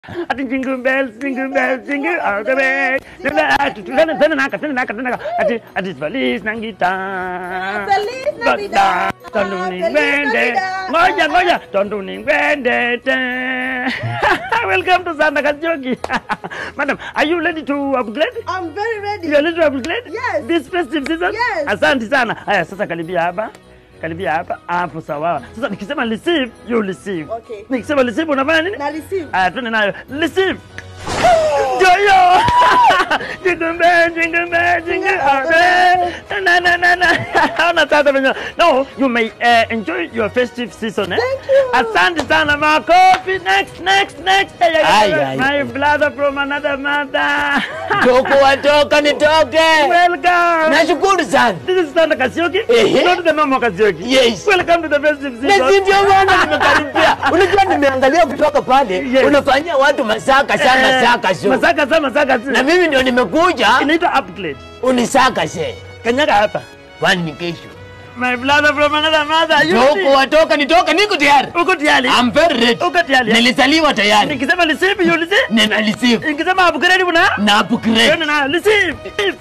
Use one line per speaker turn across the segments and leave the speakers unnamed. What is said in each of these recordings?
Ati jingle bells, jingle bells, jingle all the way. Tena ati tena tena naka tena naka tena naka. Ati ati feliz nangita.
Feliz Navidad.
Tondu
Feliz
ningwende.
Navidad.
Ngoja ngoja. Tondu ningwende. te. Welcome to Santa Kajoki. Madam, are you ready to upgrade?
I'm very ready.
You are ready to upgrade?
Yes.
This festive season?
Yes.
Asante sana. Haya sasa karibia hapa. Karibia hapa. Hapo sawa. Sasa nikisema receive, you receive.
Okay.
Nikisema receive unafanya nini?
Na receive.
Aya, twende nayo. Receive. Ndio hiyo. Jingle bell, jingle bell, jingle all the way. Na na na na. Hauna tata venye. No, you may uh, enjoy your festive season. Eh?
Thank you.
Asante sana makofi. Next, next, next. Hey, hey,
Ay,
hey,
ay.
My brother from another mother.
Toko watoka nitoke.
Welcome.
Nashukuru sana.
This is Santa Kasioki.
Ehe.
Not the normal Kasioki.
Yes.
Welcome to the festive
Na
season.
si ndio maana nimekaribia. Unajua nimeangalia kutoka pale,
Yes.
unafanyia watu masaka sa
Eh,
masaka so.
Masaka sa masaka
Na
sa.
mimi ndio nimekuja
Inaitwa upgrade.
unisaka se.
Kanyaga hapa.
Kwani ni kesho.
My brother from another mother. You
Toko
ready?
watoka nitoke niko tayari.
Uko tayari?
I'm very ready.
Uko tayari?
Nilizaliwa tayari.
Nikisema receive, you receive.
Nina receive.
Nikisema upgrade una?
Na upgrade.
Twende na receive.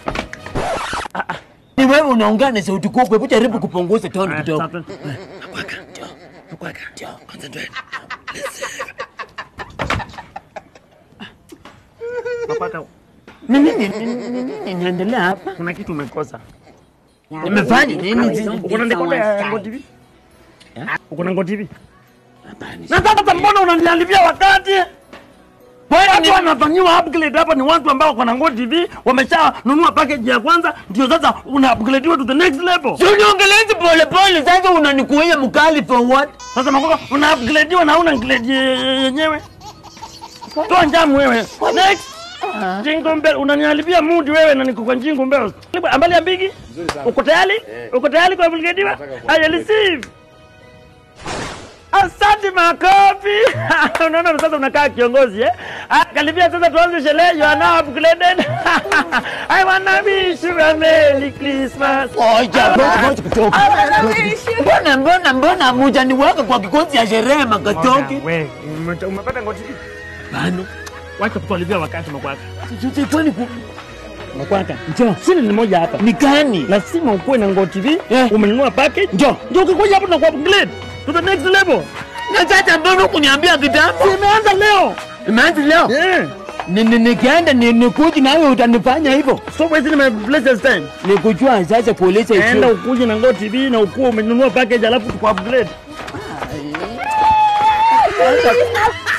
Ni wewe unaongea na sauti kubwa, hebu jaribu kupunguza tone kidogo.
Mapaka,
Nini nini nini inaendelea hapa?
kuna kitu umekosa.
Nimefanya nini?
Uko na dekoda ya Ngo TV? Uko na Ngo TV? Na sasa mbona unaniharibia wakati? Watu wanafanyiwa upgrade hapa ni watu ambao wako na Ngo TV, wameshanunua package ya kwanza, ndio sasa una upgradewa to the next level.
Si uniongelezi pole pole, sasa unanikuia mkali for what?
Sasa makoko una upgradewa na una grade ye- yenyewe. Toa njamu wewe. Next. Jingle bell unaniharibia mood wewe na niko kwa jingle bell. Ambali ya mbigi? Uko tayari? Uko tayari kwa upgradewa? Aya receive. Asante makofi. Unaona sasa unakaa kiongozi eh? Ah, karibia sasa tuanze sherehe. You are now upgraded. I wanna wish you a Merry Christmas.
Ngoja, ngoja, ngoja kidogo.
I wish you.
Mbona mbona mbona mujaniweka kwa kikosi ya sherehe makatoki?
Wewe ume- umepata ngoti hii?
Bano.
Wacha kutuharibia wakati makwaka.
Sisi kwani ku
Makwaka. Njoo. Sini ni moja hapa.
ni gani?
lazima ukuwe na Ngo TV
Eh.
umenunua package
Njoo.
ndio ukikuja hapo na ku upgrade to the next level.
Na sasa mbona kuniambia kitambo?
Imeanza leo.
Imeanza leo.
Yeah.
Ni ni nikienda ni nikuji nawe utanifanya hivyo.
So wezi nime place this time.
Nikujua sasa kuuliza
Enda
hicho.
ukuje na Ngo TV na ukuwe umenunua package alafu tuku upgrade.